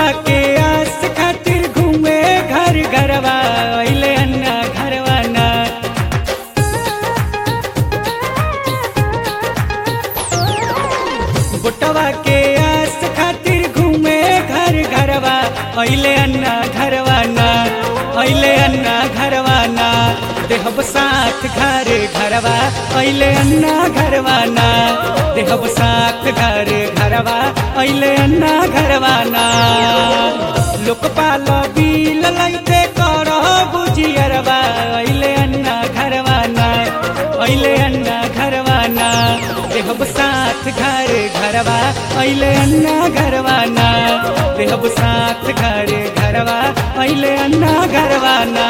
के आस खातिर घूमे घर घरवा अइले अन्ना घरवा ना बुटवा के आस खातिर घूमे घर घरवा अइले अन्ना घरवा ना अइले अन्ना घरवा ना देहब साथ घर घरवा अइले अन्ना घरवा ना देहब साथ घर घरवा अइले अन्ना घरवा ना लोकपाल बिल लैते कर बुझियरवा अइले अन्ना घरवा ना अइले अन्ना घरवा ना देहब साथ घर घरवा अइले अन्ना घरवा ना देहब साथ घर घरवा अइले अन्ना घरवा ना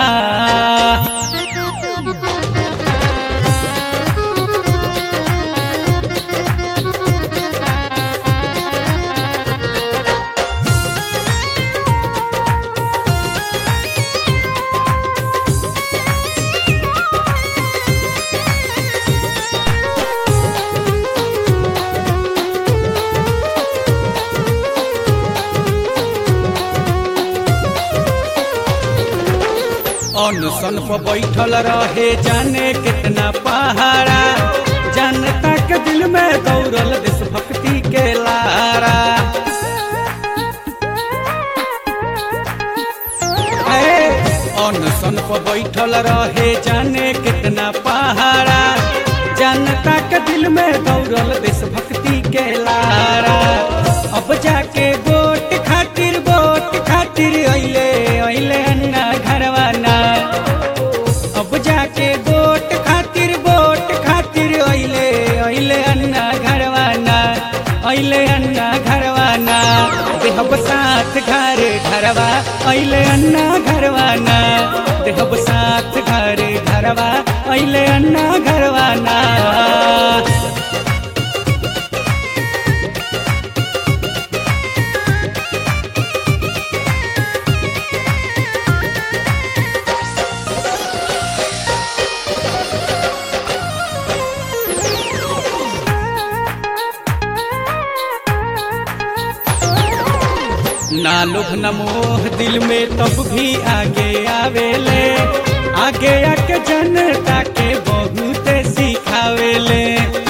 अनशन पर बैठल रहे जाने कितना पहाड़ा जनता के दिल में दौड़ल देशभक्ति के लारा ए, अनशन पर बैठल रहे जाने कितना पहाड़ा जनता के दिल में दौड़ल देशभक्ति के लारा अब जाके वोट खातिर वोट खातिर अइले अइले अन्ना घरवा ना अब जाके वोट खातिर वोट खातिर अइले अइले अन्ना घरवा ना अइले अन्ना घरवा ना देहब साथ घर घरवा अइले अन्ना घरवा ना देहब साथ घर घरवा अइले अन्ना घरवा ना ना लोभ न मोह दिल में तब भी आगे आवेले आगे आके जनता के बहुत सिखावेले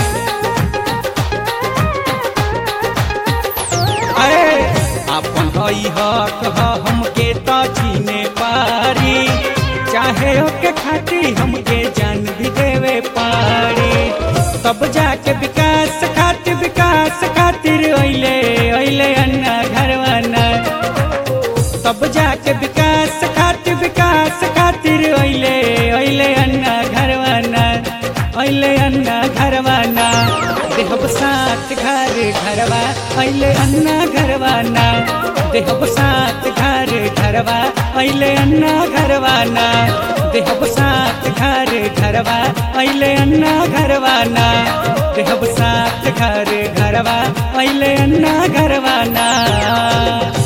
अरे अपन हई हक ह हमके तो जीने पारी चाहे ओके खाती हमके जान भी देवे पारी तब जाके विकास खातिर विकास खातिर अइले अइले अन्ना घरवा ना तब जाके विकास खातिर विकास खातिर अइले अइले अन्ना घरवा ना अइले अन्ना घरवा ना देहब साथ घर घरवा अइले अन्ना घरवा ना देहब साथ घर घरवा अइले अन्ना घरवा ना देहब साथ घर घरवा अइले अन्ना घरवा ना देहब साथ घर घरवा अइले अन्ना घरवा ना